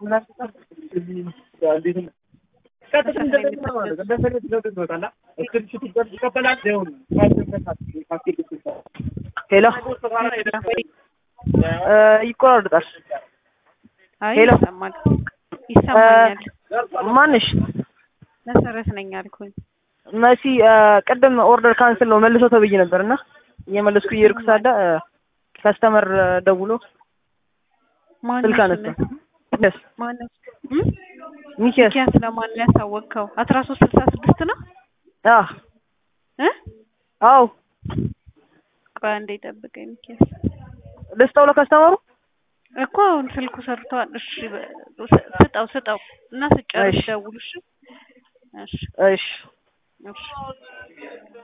ሄሎ ይቆራርጣል። አይ ሄሎ። ይሰማል ይሰማኛል። ማንሽ መሰረት ነኝ አልኩኝ። መሲ ቅድም ኦርደር ካንስል ነው መልሶ ተብዬ ነበር እና እየመለስኩ እየሄድኩ ሳለ ከስተመር ደውሎ ማነው ስልክ አነሳ። ስምህ? ሚኪያስ ማነው? እም? ሚኪያስ ሚኪያስ ለማን ነው ያሳወቅከው? አስራ ሶስት ስልሳ ስድስት ነው አ እ አው ቆይ አንዴ ጠብቀኝ ሚኪያስ። ልስጠው ለከስተመሩ እኮ አሁን ስልኩ ሰርቷል። እሺ በ- ስ- ስጠው ስጠው እና ስጨርስ እሺ። ደውል። እሺ እሺ እሺ እሺ